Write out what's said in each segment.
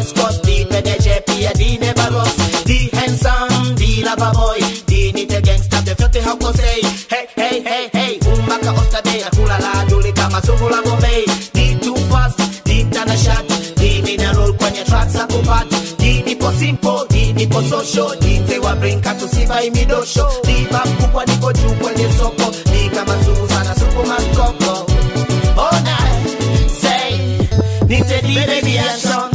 Scott, the PDG, pia the never rust. The handsome, the lover boy, the nite gangsta, the vyote hakosei. Hey, hey, hey, hey, umbaka ostade, akula la duli kama sumu la Bombay. The too fast, the tana shot, the mina roll kwenye tracks za kupata. The nipo simple, the nipo social, the mtewa brinka tusiba imidosho. The bab kubwa niko juu kwenye soko, the kama sumu sana supu maskoko. Oh, night, say, nite the baby action.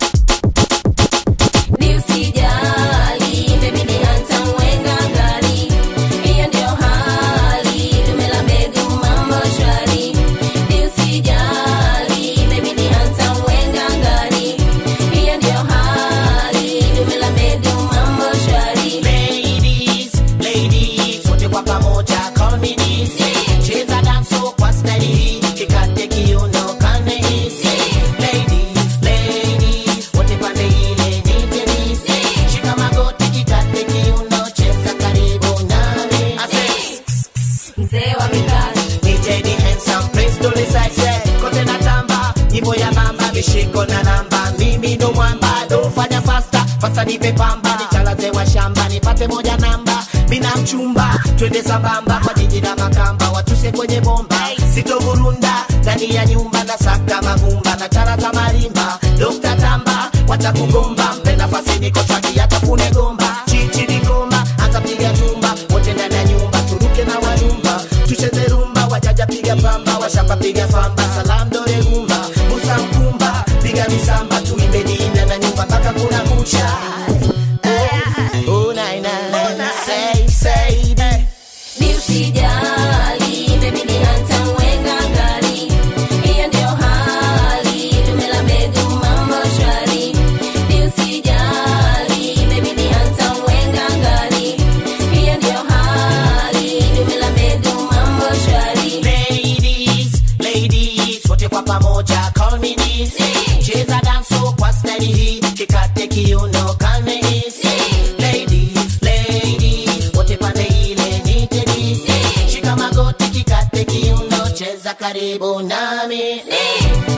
Ni usijali, baby ni hata mwenga ngari. Hiyo ndio hali, tumela mbegu mambo shwari. Ni usijali, baby ni hata mwenga ngari. Hiyo ndio hali, tumela mbegu mambo shwari. Ladies, ladies, wote kwa pamoja call me this. Cheza danso kwa staili hii, kikate kiuno kane hizi. Ladies, ladies, wote pande ile nije nisi. Shika magoti kikate kiuno, cheza karibu nami. I say, Mzee wa mikasi, DJ ni handsome, please don't decide. Kote na tamba, nyimbo ya mamba, mishiko na namba. Mimi ndo mwamba, do fanya fasta, fasta nipe pamba. Nichalaze wa shamba, nipate moja namba. Mina mchumba, twende sambamba kwa jiji la Makamba, watuse kwenye bomba. Sitovurunda ndani ya nyumba na saka magumba na chara za marimba. Dokta Tamba, watakugomba, mpe nafasi niko traki atafune gomba. Chichi ni goma, anza piga tumba, wote ndani ya nyumba, turuke na wanyumba. Tucheze rumba, wajaja piga pamba, washamba piga famba. Salam dore gumba, Musa mkumba, piga misamba, tuimbe dina na nyumba mpaka kuna kucha. Oh, nai, nai. Say, say, eh. ni usijali, baby ni hata mwenga ngari. Hiyo ndio hali, tumela mbegu mambo shwari. Ni usijali, baby ni hata mwenga ngari. Hiyo ndio hali, tumela mbegu mambo shwari. Ladies, ladies, wote kwa pamoja call me this. Cheza danso kwa staili hii, kikate kiuno kane hizi. Ladies, ladies, wote pande ile nije nisi. Shika magoti kikate kiuno, cheza karibu nami.